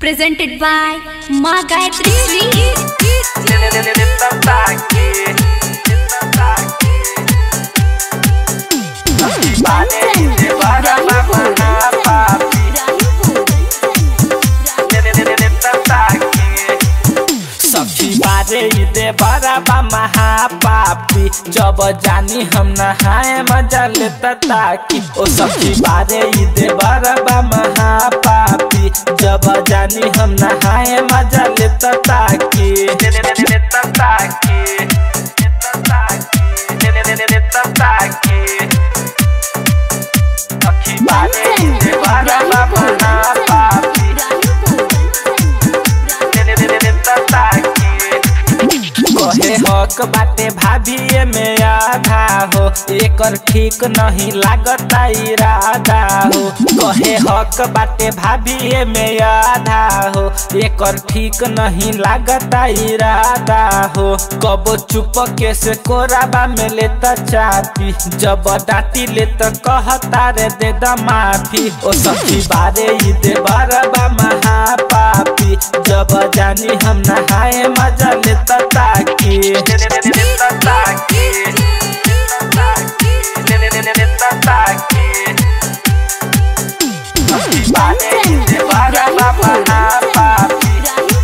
presented by Ma Gayatri सखी बारे दे बराबा महापापी जब जानी हम नहाए मजा लेता ताकि ओ सखी बारे दे बराबा महापापी जब जानी हम नहाए मजा लेता ताकि लेता ताकि लेता ताकि सखी बारे दे बराबा महापापी कहे हक बाटे भाभी में आधा हो एकर ठीक नहीं लागता इरादा हो कहे हक बाटे भाभी में आधा हो एकर ठीक नहीं लागता इरादा हो कबो चुप के से कोराबा में लेता चापी जब डांटी ले तो कहता रे दे द माफी ओ सखी बारे ई दे बरबा महापापी जब जानी हम नहाए मजा लेता ताकि लेता ताकि लेता ताकि सखी बारे ई दे बरबा महापापी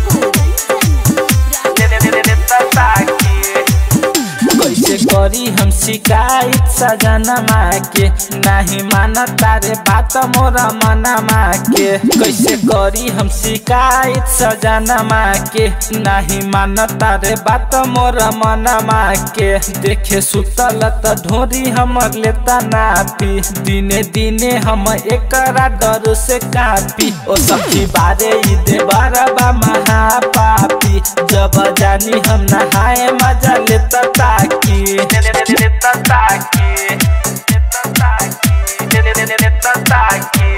लेता ताकि कैसे करी हम शिकायत सजनमा के नहीं मानता रे बात मोरा मनमा के कैसे करी हम शिकायत सजनमा के नहीं मानता रे बात मोरा मनमा के देखे सुतल त ढोरी हमर लेता नापी दिने दिने हम एकरा डर से कापी ओ सखी बारे ई दे बरबा महापापी जब जानी हम नहाए मजा लेता ताकि लेता ताकि लेता ताकि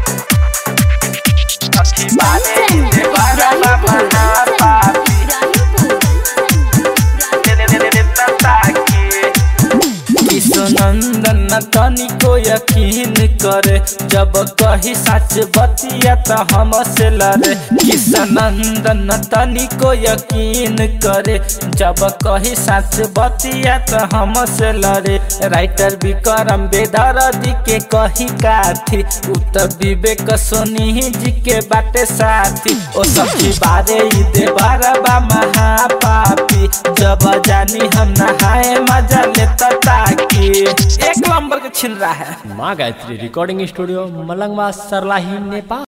सखी बारे ई दे बरबा महापापी लेता ताकि किशोनंदन तनिको यकीन करे जब कही सच बतिया त हम से लड़े किशोनंदन तनिको यकीन करे जब कही सच बतिया त हम से लड़े राइटर विक्रम बेदरदी के कही काथी उत्तर विवेक सोनी जी के बाटे साथी ओ सखी बारे ई दे बरबा महापापी जब जानी हम नहाए मजा लेता ताकि एक नंबर के छिल रहा है माँ गायत्री रिकॉर्डिंग स्टूडियो मलंगवा सरलाही नेपाल